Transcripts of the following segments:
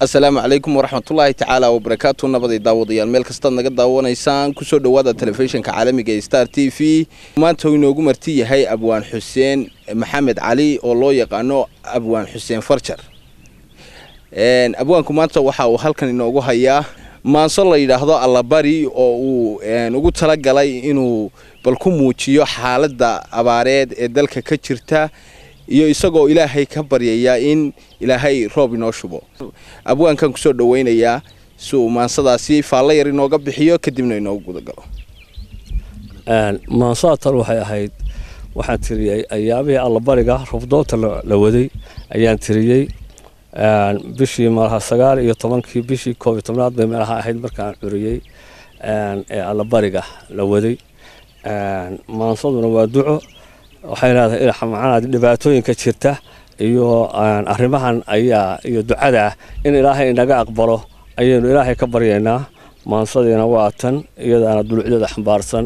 asalaamu calaykum waraxmatullaahi tacaala wabarakaatu nabaday daawadayaal meel kastaad naga daawanaysaan kusoo dhowaada telefishinka caalamiga ee star t v maanta uu inoogu marti yahay abwaan xuseen maxamed cali oo loo yaqaano abwaan xuseen farjar abwaanku maanta waxa uu halkan inoogu hayaa maanso la yidhaahdo allabari oo uu ugu talagalay inuu bal ku muujiyo xaaladda abaareed ee dalka ka jirta iyo isagoo ilaahay ka baryaya in ilaahay roob inoo shubo abwaankan kusoo dhaweynayaa si uu maansadaasi faallo yar inooga bixiyo kadibna inoogu gudagalo maansaatan waxay ahayd waxaan tiriyey ayaabihii allabariga rubdoonta la waday ayaan tiriyey bishii malaha sagaal iyo tobankii bishii koob iyo tobnaad bay meelaha ahayd markaan curiyey ee allabariga la waday maansaduna waa duco waxay leedahay macnaha dhibaatooyinka jirta iyo arrimahan ayaa iyo ducada in ilaahay inaga aqbalo ayaynu ilaahay ka baryaynaa maansadiina waa tan iyadaana dulucdeeda xambaarsan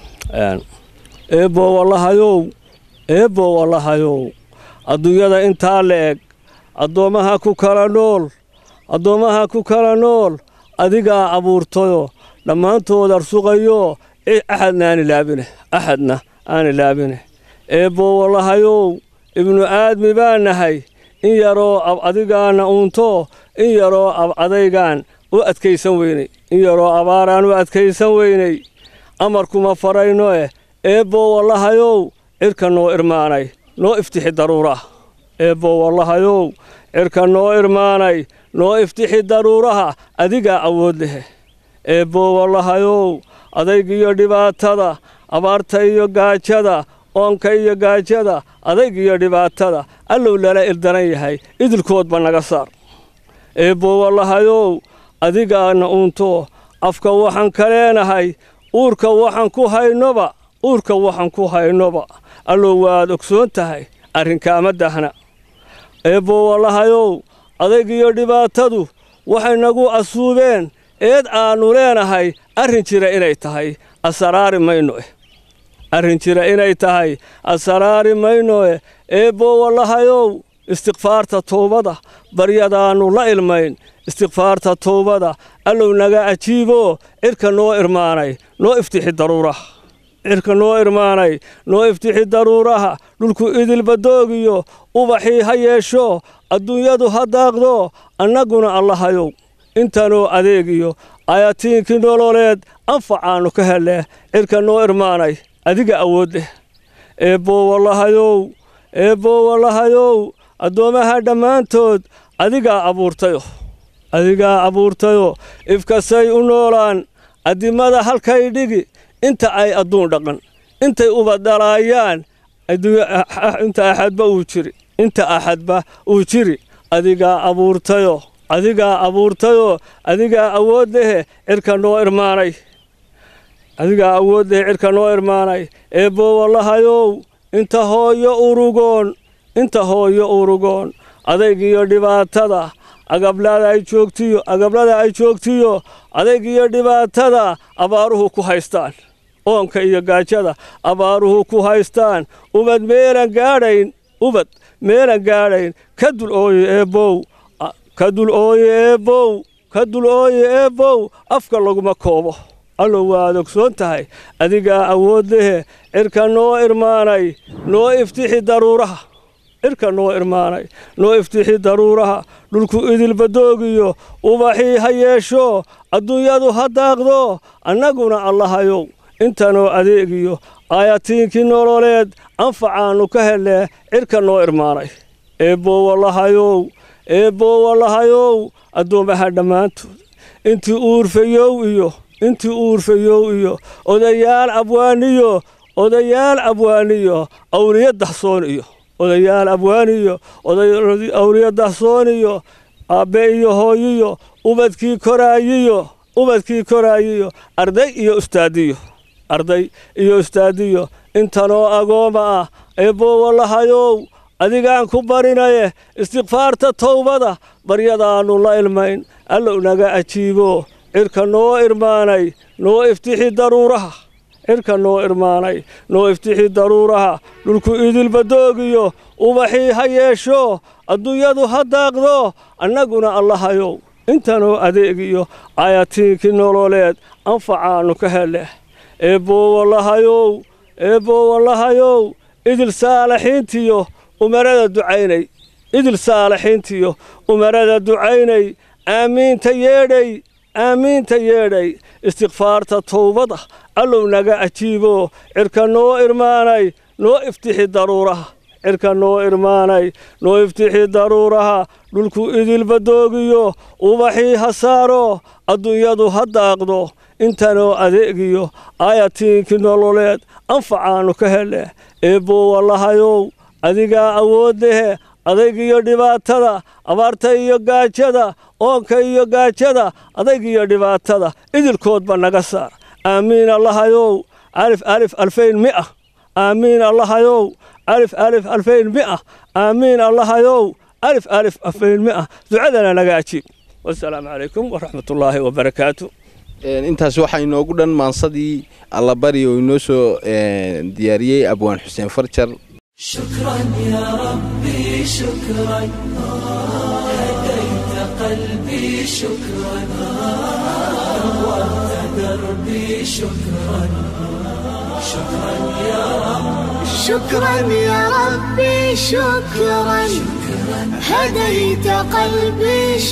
eebbo wallahayow eebbo wallahayow adduunyada intaa la eg addoommaha ku kala nool addoommaha ku kala nool adigaa abuurtayo dhammaantood arsuqayo axadna aan ilaabine axadna aan ilaabine eebbo wallahayow ibnu aadmi baa nahay in yaroo ab adigaana uunto in yaroo ab adaygaan u adkaysan weynay in yaroo abaaraan u adkaysan weynay amarkuma farayno eh eebbo wallahayow cirka noo irmaanay noo iftixi daruuraha eebbo wallahayow cirka noo irmaanay noo iftixi daruuraha adigaa awood lehe eebbo wallahayow adaygiyo dhibaatada abaarta iyo gaajada oonka iyo gaajada adayg iyo dhibaatada allow lala ildaran yahay idilkoodba naga saar eebbo wallahayow adigaana uunto afka waxaan ka leenahay uurka waxaan ku haynoba uurka waxaan ku haynoba allow waad ogsoon tahay arrinkaama dahna eebbo wallahayow adayg iyo dhibaatadu waxay nagu asuubeen eed aannu leenahay arrin jira inay tahay asaraari mayno eh arrin jira inay tahay asaraari maynoe eebbo wallahayow istikfaarta towbada baryadaannu la ilmayn istikfaarta towbada allow naga ajiibo cirka noo irmaanay noo iftixi daruuraha cirka noo irmaanay noo iftixi daruuraha dhulku idilbadoogiyo ubaxii ha yeesho adduunyadu ha daaqdo annaguna allahayow intanoo adeegiyo ayatiinkii nololeed anfacaannu ka helle cirka noo irmaanay adiga awood leh eebbo wallahayow eebbo wallahayow addoommaha dhammaantood adigaa abuurtayo adigaa abuurtayo ifkasay u noolaan addimada halkay dhigi inta ay adduun dhaqan intay uba dhalaayaan inta axadba uu jiri inta axadba uu jiri adigaa abuurtayo adigaa abuurtayo adigaa awood lehe cirka noo irmaanay adigaa awood leh cirka noo irmaanay eebbo wallahayow inta hooyo urugoon inta hooyo urugoon adaygiyo dhibaatada agablada ay joogtiyo agablada ay joogtiyo adaygiyo dhibaatada abaaruhu ku haystaan oonka iyo gaajada abaaruhu ku haystaan ubad meelan gaadhayn ubad meelan gaadhayn ka dul ooye eebbow ka dul ooye eebbow ka dul ooye eebbow afka laguma koobo allow waad ogsoon tahay adigaa awood lehe cirka noo irmaanay noo iftixi daruuraha cirka noo irmaanay noo iftixi daruuraha dhulku idilbadoogiyo ubaxii ha yeesho adduunyadu ha daaqdo annaguna allahayow intanoo adeegiyo aayatiinkii nololeed anfacaannu ka hele cirka noo irmaanay eebbo wallahayow eebbo wallahayow addoommaha dhammaantood intii uurfayow iyo intii uurfayow iyo odayaal abwaaniyo odayaal abwaaniyo awliya dahsoon iyo odayaal abwaaniyo awliya dahsoon iyo aabbe iyo hooyiyo ubadkii koraayiyo ubadkii koraayiyo arday iyo ustaadiyo arday iyo ustaadiyo intanoo agooma ah eebbo wallahayow adigaan ku barinaye istikfaarta towbada baryadaannu la ilmayn allow naga ajiibo cirka noo irmaanay noo iftixi daruuraha cirka noo irmaanay noo iftixi daruuraha dhulku idilbadoogiyo ubaxii ha yeesho adduunyadu ha daaqdo annaguna allahayow intanoo adeeg iyo ayatiinkii nololeed anfacaannu ka hele eebboowallahayow eebboowallahayow idil saalaxiintiyo umarada ducaynay idil saalaxiintiyo umarada ducaynay aamiinta yeedhay aamiinta yeedhay istikfaarta towbada allow naga ajiibo cirka noo irmaanay noo iftixi daruuraha cirka noo irmaanay noo iftixi daruuraha dhulku idilba doogiyo ubaxii ha saaro adduunyadu ha daaqdo intanoo adeegiyo aayatiinkii nololeed anfacaannu ka hele eebboowallahayow adigaa awooddehe adaygiyo dhibaatada abaarta iyo gaajada oonka iyo gaajada adaygiyo dhibaatada idilkoodba naga saar aamiin allahayow alif alif alfayn mi'a aamiin allahayow alif alif alfayn mi'a aamiin allahayow alif alif alfayn mi'a ducadana naga ajiib wasalaamu calaykum waraxmatullaahi wabarakaatu intaas waxaa inoogu dhan maansadii allabari oo inoo soo diyaariyey abwaan xuseen farjar شكرا يا ربي شكرا هديت قلبي شكرا نورت دربي شكرا شكرا يا رب شكرا يا ربي شكرا هديت قلبي